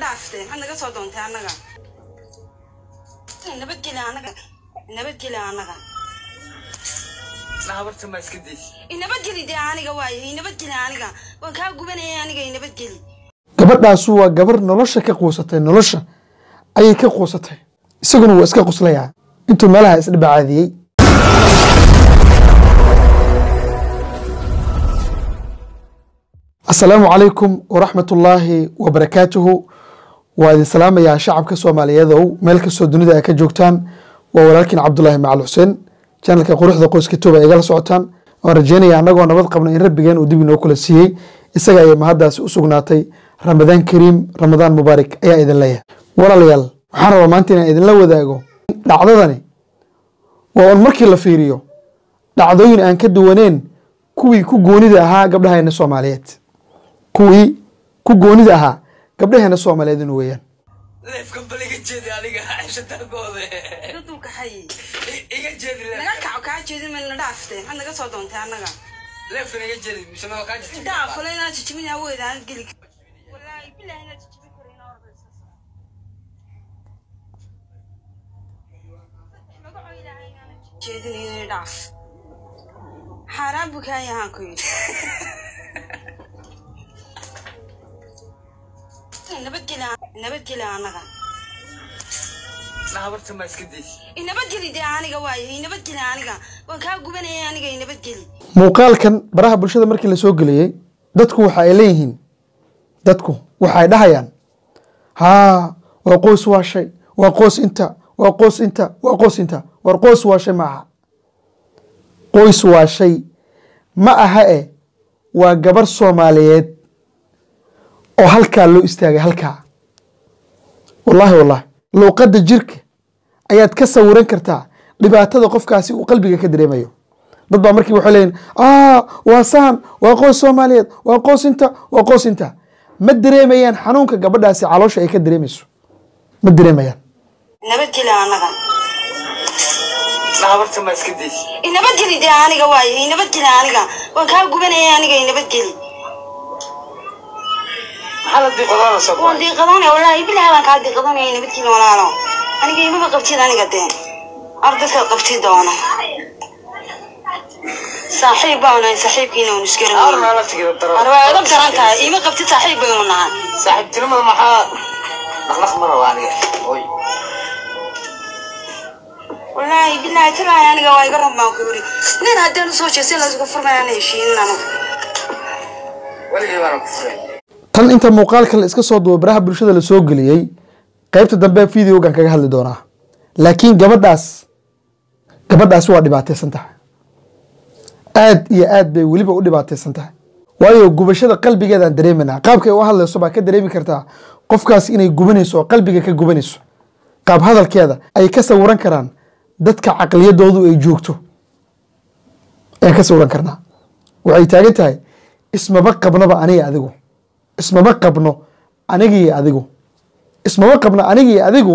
dhaaftee maxaad naga soo doontay annaga nabadgeli annaga nabadgeli annaga habarta ma iska daysi inabadgeli dee aniga waaye inabadgeli aniga waan kaa gubanaya aniga inabadgeli gabadhaasu waa gabar nolosha ka quusatay nolosha ayay ka quusatay isaguna waa iska quslayaa intuu meelaha isdhibacaadiyey asalaamu calaykum waraxmat ullaahi wabarakaatuhu waa idin salaamayaa shacabka soomaaliyeedow meel kastoo dunida ay ka joogtaan waa walaalkiin cabdulaahi macal xuseen janalka quruxda qoyska tuuba igala socotaan waan rajeynaya annagoo nabad qabna in rabbigeen uu dib inoo kula siiyey isaga ayay mahaddaasi u sugnaatay ramadaan kariim ramadaan mubaarak ayaa idin leeyahay walaalayaal waxaan rabaa maanta inaan idinla wadaago dhacdadani waa un markii la fiiriyo dhacdooyin aan ka duwaneen kuwii ku goonida ahaa gabdhaheena soomaaliyeed kuwii ku goonida ahaa gabdhaheena soomaaliyeed inu weeyaan leefka bal iga jeedi aniga cesha taagooda daduu kaxayey iga jeedi naga leef kaco kaa jeedin mayna dhaaftee maxaad naga soo doontay annaga leefkan iga jeedi mise ma kaa jirta intaa fule inaad jijibin awood aan geli wallaahi bilahi inaad jijibin karo inaa ordaysa jeedin inay dhaaf xaaraan buu kaa yahaan ku yidhi nabadgeli nabadgeli annaga habarta ma iska daysi inabadgeli dee aniga waaye inabadgeli aniga waan kaa gubanaya aniga inabadgeli muuqaalkan baraha bulshada markii la soo geliyey dadku waxa ay leeyihiin dadku waxa ay dhahayaan haa waa qoys waa shay waa qoys inta waa qoys inta waa qoys inta war qoys waa shay ma aha qoys waa shay ma aha e waa gabar soomaaliyeed oo halkaa loo istaagay halkaa wallaahi wallaahi luuqadda jirka ayaad ka sawiran kartaa dhibaatada qofkaasi uu qalbiga ka dareemayo dad baa markii waxay leeyihin ah waa saan waa qoys soomaaliyeed waa qoys inta waa qoys inta ma dareemayaan xanuunka gabadhaasi caloosha ay ka dareemayso ma dareemayaan nabadgeli annaga habarta ma iska daysi inabadgeli dee aniga waaye inabadgeli aniga waan kaa gubanaya aniga inabadgeli maxaa la diiqadaada soo waan diiqadanaya wallaahi bilahi baan kaa diiqadanaya nabadgeli walaalo aniga imaba qabtid aniga dee ardadka qabti doono saaxiib baan nahay saaxiibkiina waan Awr isgaran nala tigida daro arbaa iga daran tahay ima qabtid saaxiib baynu nahay saaxiibtinimada maxaa dhaqdhaq ma raba aniga oy wallaahi bilahi talaahi aniga waa iga rab baan ku yidhi nin haddeen usoo jeesay laysuga furmayaan heshiinin anigu weligay baana ku furay tan inta muuqaalka la iska soo duuba baraha bulshada la soo geliyey qaybta dambe videogan kaga hadli doonaa laakiin gabadhaas gabadhaasi waa dhibaataysan tahay aad iyo aad bay weliba u dhibaataysan tahay waayo gubashada qalbigeedaan dareemanaa qaabkay u hadlayso baa ka dareemi kartaa qofkaas inay gubanayso oo qalbiga ka gubanayso qaab hadalkeeda ay ka sawiran karaan dadka caqliyadoodu ay joogto ayaan ka sawiran karnaa waxay taagan tahay ismaba qabnoba aniga adigu ismama qabno anigiyo adigu ismama qabno anigiyo adigu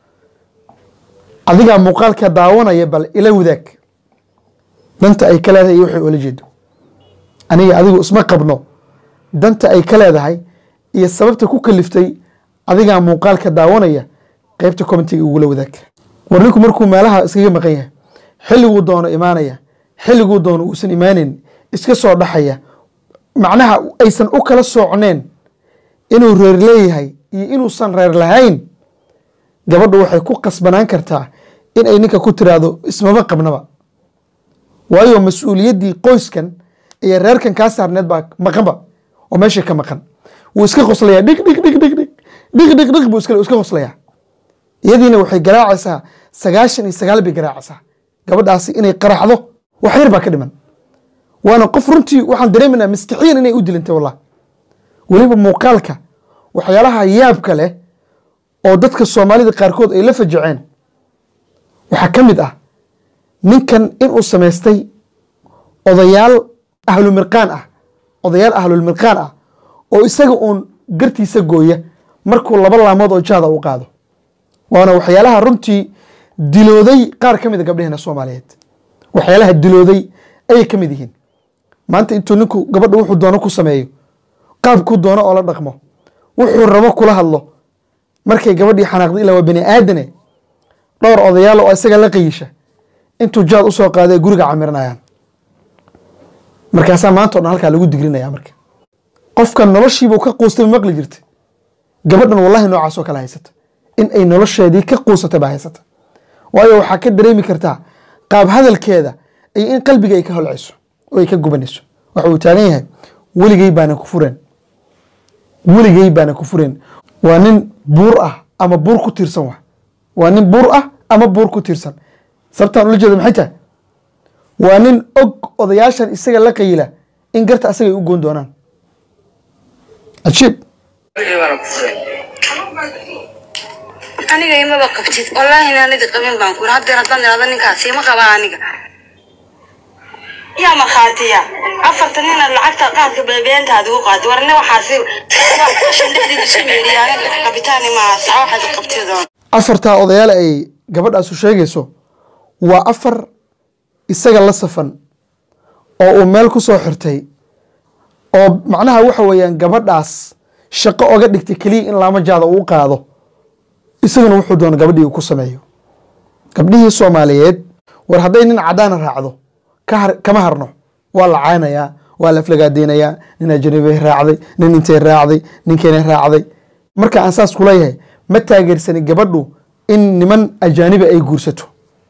adigaa muuqaalka daawanaya bal ila wadaag danta ay ka leedahay iyo waxay ula jeedo aniga adigu isma qabno danta ay ka leedahay iyo sababta ku kaliftay adigaa muuqaalka daawanaya qeybta commentiga ugula wadaag war ninku markuu meelaha iskaga maqan yahay xilliguu doono imaanaya xilliguu doono uusan imaanin iska soo dhaxaya macnaha aysan u kala soocneen inuu reer leeyahay iyo inuusan reer lahayn gabadhu waxay ku qasbanaan kartaa in ay ninka ku tiraahdo ismama qabnaba waayo mas-uuliyaddii qoyskan iyo reerkan kaa saarneed baa maqanba oo meesha ka maqan wuu iska qoslayaa dhig dhig dhig dhig dhig dhig dhig dhig buu iska iska qoslayaa iyadiina waxay garaacaysaa sagaashan iyo sagaal bay garaacaysaa gabadhaasi inay qaraxdo wax yar baa ka dhiman waana qof runtii waxaan dareemanaa maskixiyan inay u dilantay wallah weliba muuqaalka waxyaalaha yaabka leh oo dadka soomaalida qaarkood ay la fajaceen waxaa ka mid ah ninkan inuu samaystay odayaal ahlumirqaan ah odayaal ahlulmirqaan ah oo isaga uun gartiisa gooya markuu laba laamood oo jaada u qaado waana waxyaalaha runtii dilooday qaar ka mid a gabdhaheena soomaaliyeed waxyaalaha dilooday ayay ka mid yihiin maanta intuu ninku gabadha wuxuu doono ku sameeyo qaabkuu doono oo la dhaqmo wuxuu rabo kula hadlo markay gabadhii xanaaqday ilaa waa bani aadane dhowr odayaal oo isaga la qayisha intuu jaad usoo qaaday guriga camiranayaan markaasaa maanta o dhan halkaa lagu digrinaya marka qofkan noloshiibuu ka quustay ma maqli jirta gabadhan wallahi noocaas oo kale haysata in ay nolosheedii ka quusata baa haysata waayo waxaa ka dareemi kartaa qaab hadalkeeda iyo in qalbiga ay ka holcayso oo ay ka gubanayso waxa uu taagan yahay weligey baana ku fureen weligey baana ku fureen waa nin buur ah ama buur ku tiirsan wa waa nin buur ah ama buur ku tiirsan sababtaan ula jeeda maxay tahay waa nin og odayaashan isaga la qayila in garta asaga ay u goon doonaan ajiib aniga imaba qabtid wallaahi inaanidi qabin baan ku haddeer haddaan idhahdo ninkaasi ima qabaa aniga yaa markhaatiya afartan inaad lacagta qaadka beebeentaada ugu qaadi warne waxaasi qashin dhexdiida isu meeriya aniga qabitaani maaha sax waxaad qabtidoon afartaa odayaal ay gabadhaasu sheegayso waa afar isaga la safan oo uu meel ku soo xirtay oo macnaha waxa weeyaan gabadhaas shaqo oga dhigtay keliya in laama jaada uu qaado isaguna wuxuu doona gabadhii uu ku sameeyo gabdhihii soomaaliyeed war hadday nin cadaana raacdo ka har- kama harno waa la caynayaa waa la aflagaadeynayaa nin ajnabay raacday nin intay raacday ninkeena raacday marka aan saas kuleeyahay ma taageersani gabadhu in niman ajaaniba ay guursato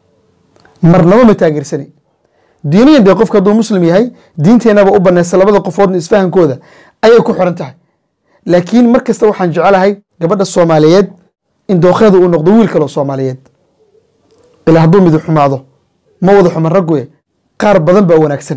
marnaba ma taageersani diiniyan dee qofka hadduu muslim yahay diinteenaba u banaysa labada qofoodna isfahankooda ayay ku xiran tahay laakiin mar kasta waxaan jecelahay gabadha soomaaliyeed in dookheeda uu noqdo wiil kaloo soomaaliyeed ilaa hadduu mid xumaado ma wada xuman ragguye qaar badan baa wanaagsan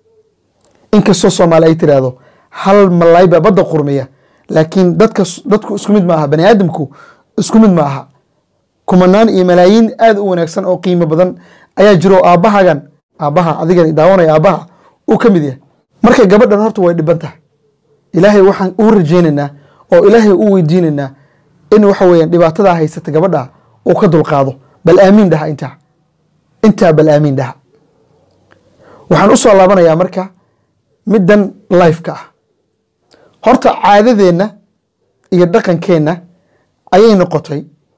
inkastoo soomaali ay tiraahdo hal malaay baa badda qurmiya laakiin dadka dadku isku mid ma aha bani aadamku isku mid ma aha kumanaan iyo malaayiin aad u wanaagsan oo qiimo badan ayaa jiro oo aabbahagan aabbaha adigan daawanaya aabbaha uu ka mid yahay marka gabadhan horta way dhiban tahay ilaahay waxaan uu rajaynaynaa oo ilaahay u weydiinaynaa in waxa weeyaan dhibaatadaa haysata gabadha uu ka dulqaado bal aamiin dhaha intaa intaa bal aamiin dhaha waxaan u soo laabanayaa marka middan lifeka ah horta caadadeenna iyo dhaqankeenna ayay noqotay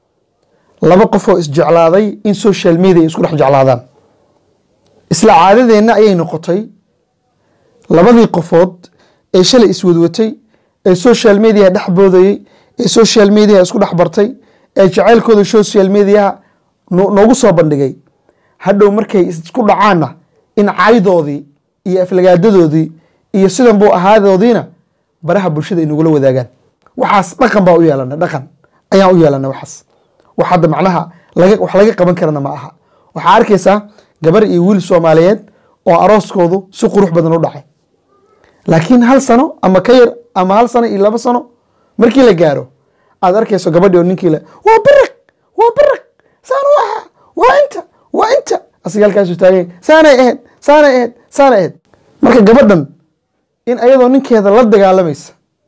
laba qof oo isjeclaaday in social media ay isku dhex jeclaadaan isla caadadeenna ayay noqotay labadii qofood ee shalay iswadwatay ee social media dhex boodayey ee social media isku dhex bartay ee jacaylkooda social mediaha no- noogu soo bandhigay hadhow markay isku dhacaanna in caydoodii iyo aflagaadadoodii iyo sidan buu ahaadoodiina baraha bulshada ay nagula wadaagaan waxaas dhaqan baa u yeelana dhaqan ayaan u yeelana waxaas wax hadda macnaha laga wax laga qaban karana ma aha waxaa arkaysaa gabar iyo wiil soomaaliyeed oo arooskoodu si qurux badan u dhacay laakiin hal sano ama ka yar ama hal sano iyo laba sano markii la gaaro aad arkayso gabadhi oo ninkii le waa biriq waa biriq saan u ahaa waa inta waa inta asiga halkaasu taagay saanay ahayd saanay ahayd saanay ahayd marka gabadhan in ayadoo ninkeeda la dagaalamaysa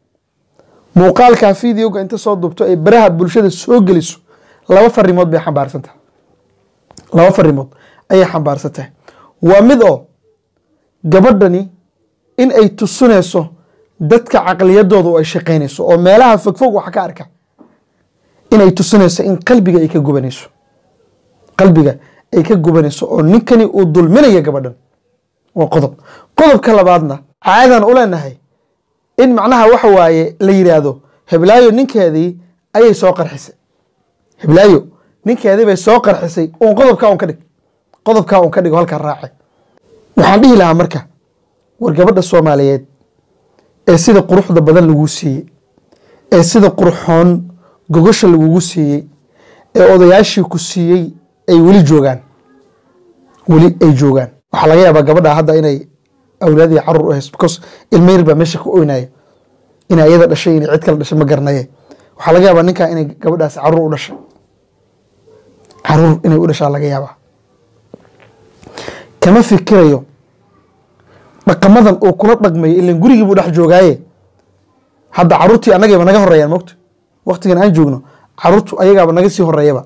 muuqaalkaa videoga inta soo dubto ay baraha bulshada soo geliso laba farimood bay xambaarsan tahay laba farimood ayay xambaarsan tahay waa mid oo gabadhani in ay tusinayso dadka caqliyadooda oo ay shaqaynayso oo meelaha fogfog wax ka arka inay tusinayso in qalbiga ay ka gubanayso qalbiga ay ka gubanayso oo ninkani uu dulminaya gabadhan waa qodob qodobka labaadna caadaan u leenahay in macnaha waxa waaye la yidhaahdo heblaayo ninkeedii ayay soo qarxisay heblaayo ninkeedii bay soo qarxisay uun qodobkaa un ka dhig qodobkaa un ka dhig oo halkaa raacay waxaan dhihi lahaa marka war gabadha soomaaliyeed ee sida quruxda badan lagu siiyey ee sida qurxoon gogosha lagugu siiyey ee odayaashii ku siiyey ay weli joogaan weli ay joogaan waxaa laga yaabaa gabadha hadda inay awlaadii carur u hayso because ilmo yar baa meesha ka oynayo inay ayada dhashay inay cid kale dhashay ma garanaye waxaa laga yaabaa ninkaa inay gabadhaasi carur u dhashay carur inay u dhashaa laga yaabaa kama fikirayo dhaqamadan uu kula dhaqmayo ilan gurigii buu dhex joogaaye hadda caruurtii annagayba naga horeeyaan mogta waktigan aan joogno caruurtu ayagaaba naga sii horeeyaba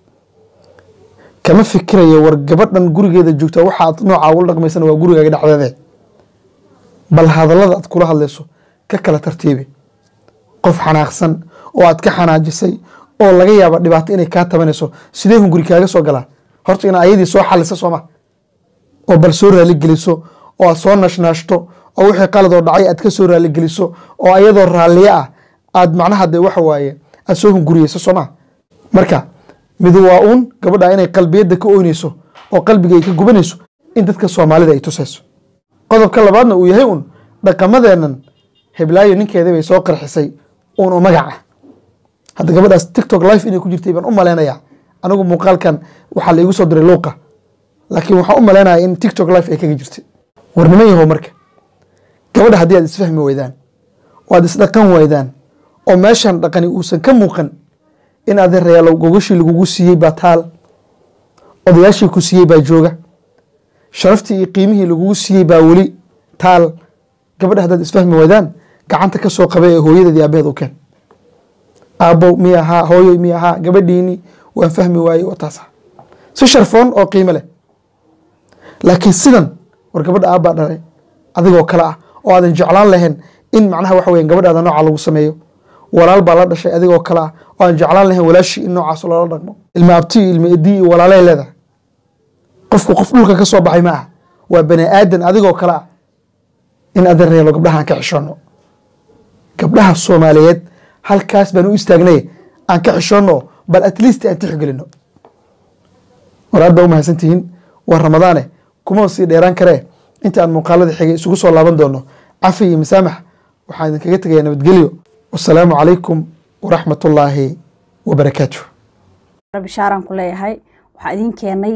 kama fikirayo war gabadhan gurigeeda joogta waxaad noocaa ula dhaqmaysana waa gurigaaga dhexdeede bal hadallada aad kula hadlayso ka kala tartiibi qof xanaaqsan oo aad ka xanaajisay oo laga yaaba dhibaato inay kaa tabanayso sidee hunguri kaaga soo galaa horta ina ayadii soo xalisa sooma oo bal soo raaligeliso oo aad soo nashnaashto oo wixii qalad oo dhacay aad ka soo raaligeliso oo ayadoo raalliye ah aad macnaha de waxa waaye aad soo hunguriyeyso sooma marka midu waa uun gabadha inay qalbiyadda ka oynayso oo qalbiga ay ka gubanayso in dadka soomaalida ay tusayso qodobka labaadna uu yahay un dhaqamadeennan heblaayo ninkeeda bay soo qarxisay uun oo magac ah hadda gabadhaas tiktok life inay ku jirtay baan u maleynayaa anigu muuqaalkan waxaa la igu soo diray luuqa laakiin waxaan u maleynayaa in tiktok life ay kaga jirtay war niman yahow marka gabadha haddii aad isfahmi weydaan oo aad isdhaqan weydaan oo meeshan dhaqani uusan ka muuqan in adeerayaalow gogashii lagugu siiyey baa taal odayaashii ku siiyey baa jooga sharaftii iyo qiimihii lagugu siiyey baa weli taal gabadha haddaad isfahmi weydaan gacanta ka soo qabay ee hooyadeed iyo aabaheed u keen aabbow mi ahaa hooyoy mi ahaa gabadhiini waan fahmi waayey oo taas ah si sharfoon oo qiimo leh laakiin sidan war gabadha aabbaa dhalay adigoo kale ah oo aadan jeclaan lahayn in macnaha waxa weyan gabadhaada nooca lagu sameeyo walaal baa la dhashay adigoo kale ah oo aan jeclaan lahayn walaashii in noocaas loola dhaqmo ilma abti ilma edii iyo walaalay leedahay qofku qof dhulka ka soo baxay ma ah waa bani aadan adigoo kale ah in adeerayalo gabdhaha aan ka xishoono gabdhaha soomaaliyeed halkaas baan u istaagnay aan ka xishoono bal at least aan tixgelino war aad baa u mahadsantihiin waa ramadaane kuma sii dheeraan karee inta aan muuqaalada xigay isugu soo laaban doono cafi iyo masaamax waxaan idinkaga tegaya nabadgelyo wasalaamu calaykum waraxmat ullaahi wabarakaatuh bishaaraan ku leeyahay waxaa idin keenay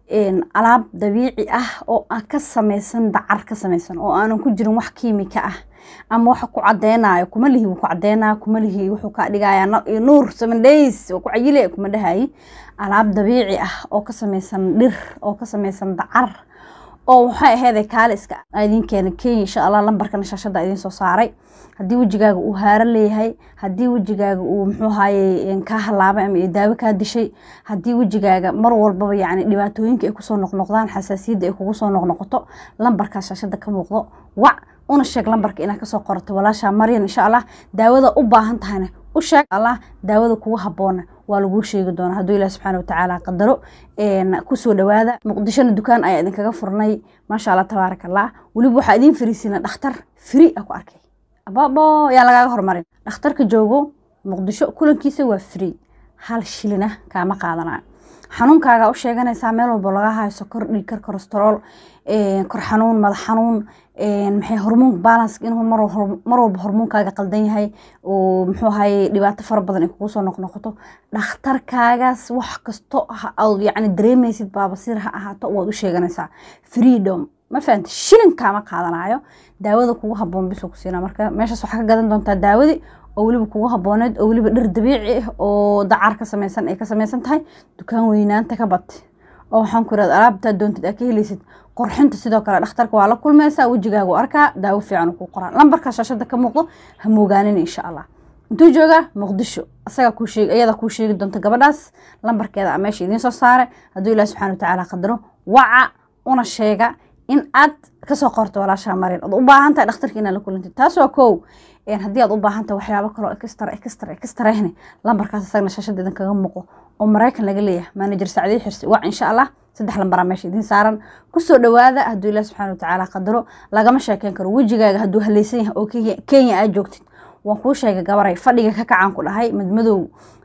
alaab dabiici ah oo ah ka samaysan dacar ka samaysan oo aanan ku jirin wax kiimika ah ama waxa ku cadeynayo kuma lihi wuu ku cadeynaya kuma lihi wuxuu kaa dhigaya nuur seven days waa ku cayile kuma dhahayi alaab dabiici ah oo ka samaysan dhir oo ka samaysan dacar oo waxay aheeday kaaliska idin keena kenya insha allah lambarkana shaashada idin soo saaray haddii wejigaaga uu haaro leeyahay haddii wejigaaga uu muxuu haye kaa halaabay ama daawo kaa dishay haddii wejigaaga mar walbaba yani dhibaatooyinka ay kusoo noqnoqdaan xasaasiyadda ay kugu soo noqnoqoto lambarkaa shaashada ka muuqdo wac una sheeg lambarka inaad kasoo qorato walaasha maryan insha allah daawada u baahan tahayna u sheeg allah daawada kugu haboona waa laguu sheegi doonaa hadduu ilaah subxaana watacaala qadaro kusoo dhawaada muqdishona dukaan ayaa idinkaga furnay maasha allah tabaaraka allah weliba waxaa idiin fariisina dhakhtar firi a ku arkay ababo yaa lagaaga hormarin dhakhtarka joogo muqdisho kulankiisa waa free hal shilina kaama qaadanayo xanuunkaaga u sheeganaysaa meel walba laga hayo sokor dhiigkar kolestarool kor xanuun madax xanuun maxay hormoon balance inuu mar walba hormoonkaaga qaldan yahay oo muxuu ahaye dhibaato fara badan ay kugu soo noqnoqoto dhakhtarkaagaas wax kasto aad yacni dareemaysid baabasiir ha ahaato waad u sheeganaysaa freedom ma fahamta shilin kaama qaadanayo daawada kugu haboon bisuu ku siinaa marka meeshaas waxaa ka gadan doontaa daawadii oo weliba kugu habooneed oo weliba dhir dabiici ah oo dacar ka samaysan ay ka samaysan tahay dukaan weynaanta ka bad oo waxaan ku irahda alaabtaa doontid aa ka helaysid qorxinta sidoo kale dhakhtarka waa la kulmaysaa wejigaagu arkaa daawo fiican kuu qoraan lambarka shaashada ka muuqdo ha moogaanin insha allah intuu joogaa muqdisho asagaa kuu sheeg iyada kuu sheegi doonta gabadhaas lambarkeeda meesha idiin soo saare hadduu ilaah subxana watacaala qadaro waca una sheega in aad kasoo qorto walaashaa marin ood u baahan tahay dhakhtarka inaad la kulantid taas waa kow haddii aad u baahan tahay waxyaabo kaloo extra extra extrahne lambarkaas isagna shaashada idin kaga muuqo oo maraykan laga leeyahay manager sacdiye xirsi wac insha allah saddex lambaraa meesha idiin saaran kusoo dhawaada hadduu ilaah subxana watacaala qadaro lagama sheekeyn karo wejigaaga hadduu haleysan yahay oo kenya aad joogtid waan kuu sheegay gabaray fadhiga ka kacaan ku dhahay madmadow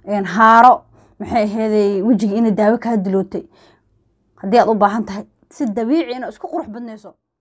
haaro maxay aheeday wejiga inay daawo kaa dilootay haddii aad u baahan tahay si dabiici ina isku qurux badnayso